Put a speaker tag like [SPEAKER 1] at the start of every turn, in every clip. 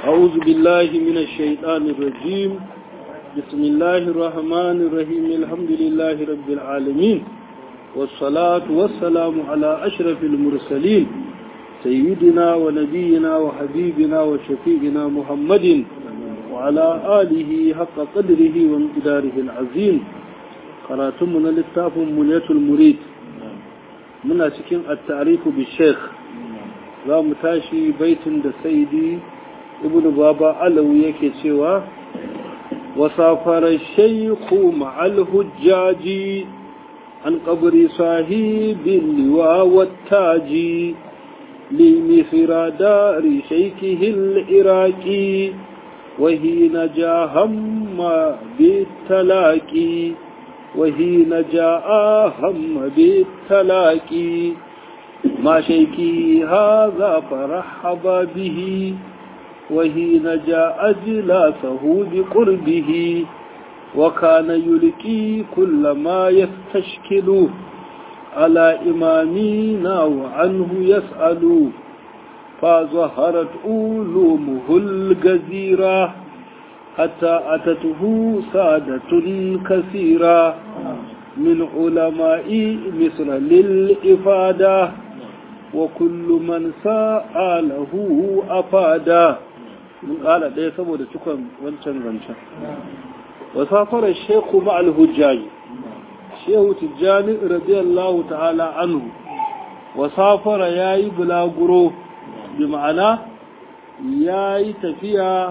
[SPEAKER 1] أعوذ بالله من الشيطان الرجيم بسم الله الرحمن الرحيم الحمد لله رب العالمين والصلاة والسلام على أشرف المرسلين سيدنا ونبينا وحبيبنا وشفيعنا محمد وعلى آله حق قدره ومقداره العظيم قراتمنا للتاف منية المريد من أسكن التعريف بالشيخ za mu tashi baitin da saidi ibn baba alawi yake cewa wasafara shaykhu ma'al hujjaji an qabri sahibin liwa wattaji li misra dari shaykhihi al-iraqi وهين جاء هم بالتلاقي وهين جاء هم بالتلاقي ما شيكي هذا فرحب به وهين جاء جلاسه بقربه وكان يلقي كل ما يستشكل على إمامنا وعنه يسأل فظهرت علومه الجزيرة حتى أتته سادة كثيرة من علماء مصر للإفادة وكل من سأله أفادا من قال ده سبو ده تكون وانشان وانشان وسافر الشيخ مع الهجاج شيخ تجاني رضي الله تعالى عنه وسافر ياي بلا غرو بمعنى ياي تفيا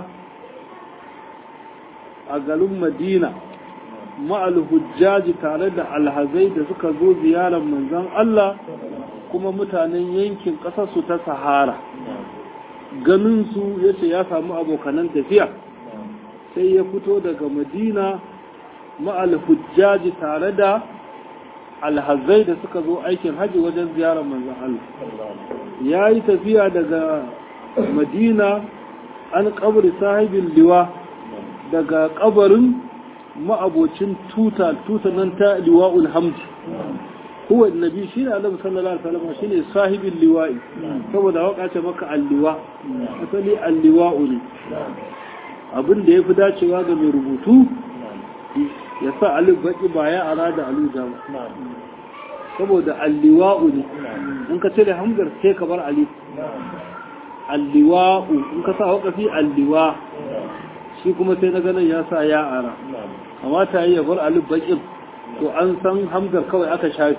[SPEAKER 1] a garin madina ma'al hujjaji tare da alhazai da suka zo ziyarar manzon Allah kuma mutanen yankin ƙasarsu ta sahara ganinsu ya ce ya samu abokanan tafiya sai ya fito daga madina ma'al hujjaji tare da alhazai da suka zo aikin haji wajen ziyarar manzon Allah ya yi tafiya daga madina an kabri sahibin liwa daga kabarin ma'abocin tuta tuta nan ta liwa'ul hamd huwa annabi shine annabi sallallahu alaihi wasallam shine sahibin liwa'i saboda waka ce maka alliwa asali alliwa'u ne abin da yafi dacewa ga mai rubutu ya sa alif baki ba ya arada aluja ba saboda alliwa'u ne in ka cire hamzar sai ka bar alif alliwa'u in ka sa wakafi alliwa shi kuma sai na ganin ya sa ya ara amma ta yi yabar alif baƙin to an san hamzar kawai aka shafe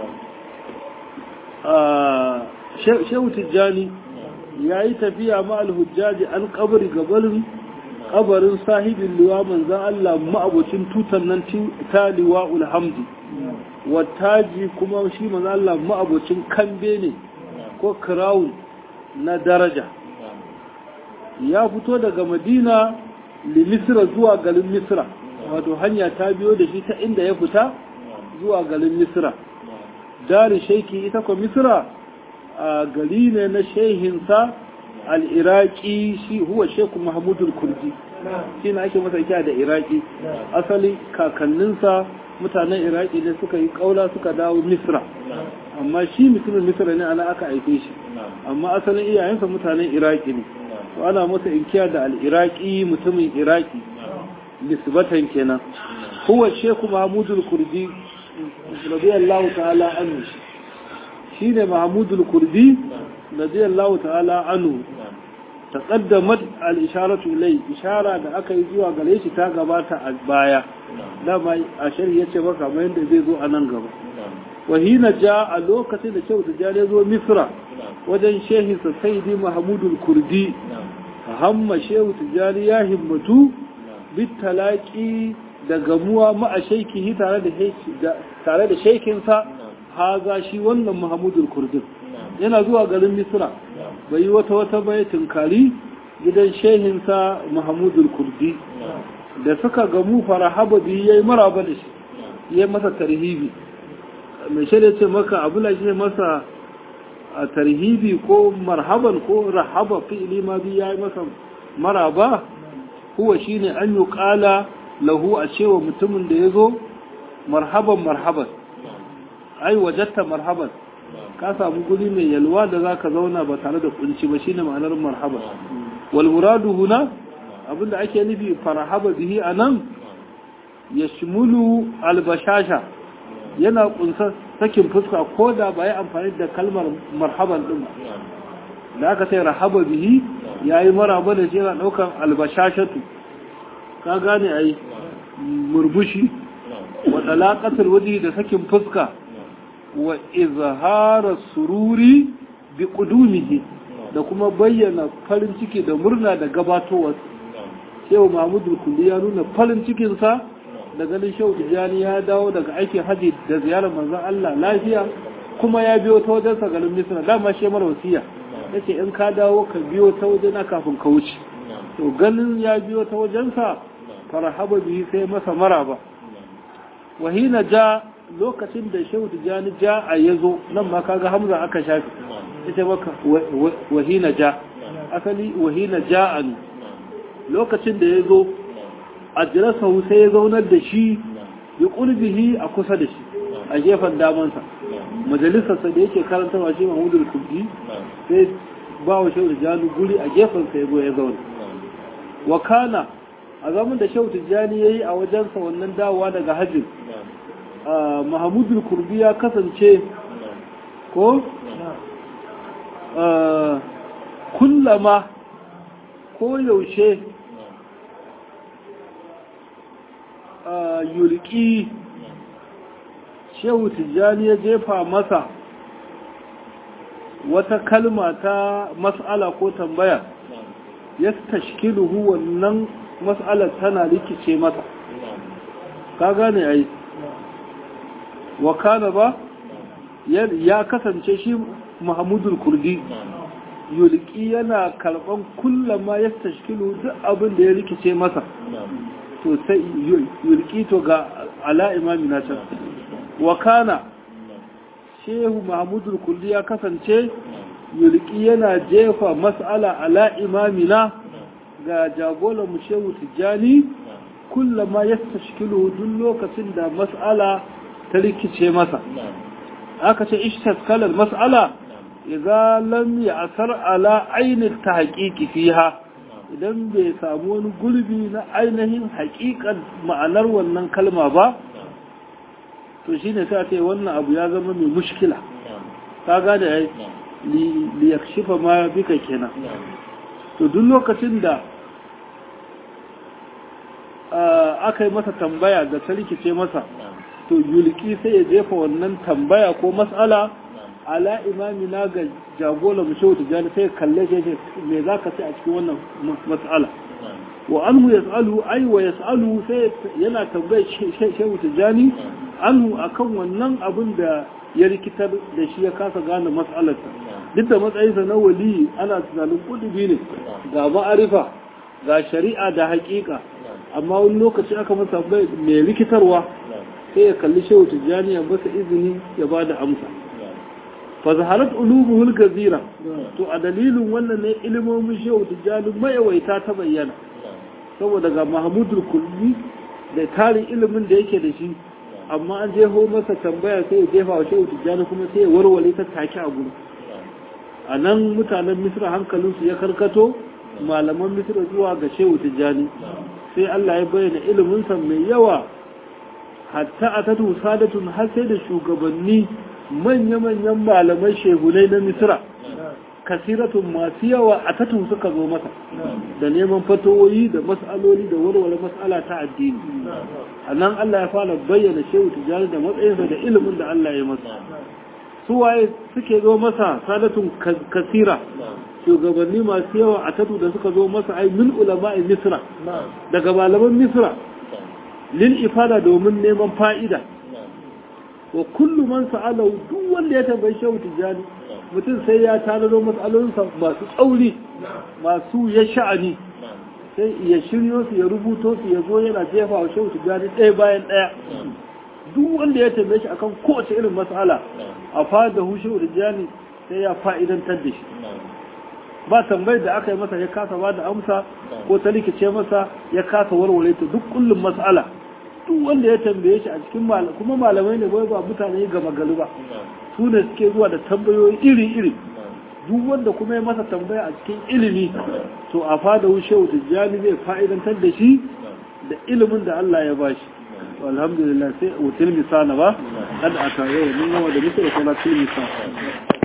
[SPEAKER 1] shehu tijjani ya yi tafiya ma alhujjaji an kabari gabarin kabarin sahibin liwa manzan Allah ma'abocin tutan nan ta liwa ulhamdi wattaji kuma shi manzan Allah ma'abocin kambe ne ko crown na daraja ya fito daga madina limisira zuwa garin misira wato hanya ta biyo da shi ta inda ya fita zuwa garin misira dari shaiki ita kwa misira a gari ne na shehinsa al'iraki shi huwa sheku mahamudul kurdi shi na ake masa kya da iraki asali kakanninsa mutanen iraki ne suka yi kaula suka dawo misira amma shi mutumin misira ne ana aka aike shi amma asalin iyayensa mutanen iraki ne to ana masa inkiya da al'iraki mutumin iraki nisbatan kenan huwa sheku mahmudul kurdi radiyallahu ta'ala anhu shine mahmudul kurdi radiyallahu ta'ala anhu taqaddamat al-isharatu ilay ishara da aka yi zuwa gare shi ta gabata a baya dama a shari'a yace maka kamar yadda zai zo a nan gaba wahina ja a lokacin da kyau tijjani zo misra wajen shehinsa saidi mahmudul kurdi hamma shehu tijjani ya himmatu bitalaki da gamuwa ma'a shaikihi tare da shaikinsa haza shi wannan mahmudul kurdin yana zuwa garin misra bai yi wata wata bai tunkari gidan shehinsa mahmudul kurdi da suka gamu farahaba biyu ya yi maraba da shi ya yi masa tarhibi mai shirya ce maka abu na shi masa a tarhibi ko marhaban ko rahaba fi'ili ma bi ya yi masa maraba huwa shine an yi kala lahu a cewa mutumin da ya zo marhaban marhaban ai wajatta marhaban ka samu guri mai yalwa da za ka zauna ba tare da kunci ba shine ma'anar marhaba wal muradu huna abinda ake nufi farhaba bihi anan yashmulu albashasha yana kunsa sakin fuska ko da ba yi amfani da kalmar marhaban din ba da aka sai rahaba bihi yayi maraba da shi yana daukan albashashatu ka gane ai murmushi wa talaqatul wajhi da sakin fuska wa izhara sururi bi qudumihi da kuma bayyana farin ciki da murna da gabatowar shehu mahmudu kulli ya nuna farin cikin sa da ganin shehu tijani ya dawo daga aikin haji da ziyarar manzon Allah lafiya kuma ya biyo ta wajen sa garin Misra dama shi mara wasiya yace in ka dawo ka biyo ta wajena kafin ka wuce to ganin ya biyo ta wajen sa farhaba bihi sai masa maraba wahina ja lokacin da shehu tijani ja a yazo nan ma kaga hamza aka shafi ita maka wahina ja asali wahina ja ne lokacin da yazo a jirasa sai ya zaunar da shi bi qurbihi a kusa da shi a gefen damansa majalisarsa da yake karanta wa shi mahmudul kubdi sai ba wa shehu tijani guri a gefen sa ya zauna wa kana a zaman da shehu tijjani ya yi a wajensa wannan dawowa daga hajjin mahamudul kurbi ya kasance ko kullama ko yaushe yulki shehu tijjani ya jefa masa wata kalma ta mas'ala ko tambaya ya tashkiluhu wannan mas'alar tana rikice masa ka gane ai wa kana ba ya kasance shi Muhammadul Kurdi yulki yana karban kullama ya tashkilu duk abin da ya rikice masa to sai yulki to ga ala imami na can wa kana shehu Muhammadul Kurdi ya kasance yulki yana jefa mas'ala ala imamina ga jagoran mu shehu tijjani kullama ya tashkilu duk lokacin da mas'ala ta rikice masa aka ce ishtaskalar mas'ala idan lam ya'sar ala ainin tahqiqi fiha idan bai samu wani gurbi na ainihin haƙiƙan ma'anar wannan kalma ba to shine sai ce wannan abu ya zama mai mushkila ka gane ai li yakshifa ma bika kenan to duk lokacin da aka yi masa tambaya da ta rikice masa to yulki sai ya jefa wannan tambaya ko mas'ala ala imami na ga jagola mu shehu tijjani sai kalle shi me za ka sai a cikin wannan mas'ala wa anhu yas'alu ay wa yas'alu sai yana tambaye shehu tijjani anhu akan wannan abin da ya rikitar da shi ya kasa gane mas'alarsa duk da matsayinsa na wali ana tunanin kudubi ne ga ma'arifa ga shari'a da haƙiƙa amma wani lokaci aka masa mai rikitarwa sai ya kalli shehu tijjani ya masa izini ya ba da amsa fa zaharat ulubuhul gazira to a dalilin wannan ne ilimomin shehu tijjani mayawaita ta bayyana saboda ga mahmudul kulli da tarin ilimin da yake da shi amma an jeho masa tambaya sai ya jefa wa shehu tijjani kuma sai ya warware ta take a gudu a nan mutanen misra hankalinsu ya karkato malaman misra zuwa ga shehu tijjani sai Allah ya bayyana iliminsa mai yawa hatta a tatu sadatun har sai da shugabanni manya-manyan malamai shehunai na misra kasiratun masu yawa a tatu suka zo masa da neman fatowoyi da mas'aloli da warware mas'ala ta addini a nan Allah ya fara bayyana shehu tijjani da matsayinsa da ilimin da Allah ya masa su waye suke zo masa sadatun kasira shugabanni masu yawa a tatu da suka zo masa ai min ulama'i misra daga malaman misra lil ifada domin neman fa'ida wa kullu man sa'ala duk wanda ya tambayi shehu tijani mutum sai ya tanado mas'alolinsa masu tsauri masu ya sha'ani sai ya shiryo su ya rubuto su ya zo yana jefa wa shehu tijani ɗaya bayan ɗaya duk wanda ya tambaye shi akan kowace irin mas'ala a fada hu shehu tijani sai ya fa'idantar da shi ba tambayar da aka yi masa ya kasa ba da amsa ko ta likice masa ya kasa warware ta duk kullum mas'ala duk wanda ya tambaye shi a cikin kuma malamai ne bai ba mutane gama gari ba su ne suke zuwa da tambayoyi iri-iri duk wanda kuma ya masa tambaya a cikin ilimi to a fada shehu tijjani zai fa'idantar da shi da ilimin da Allah ya bashi alhamdulillah sai wutil misana ba kada aka yau mun gama da musu da kuma til misana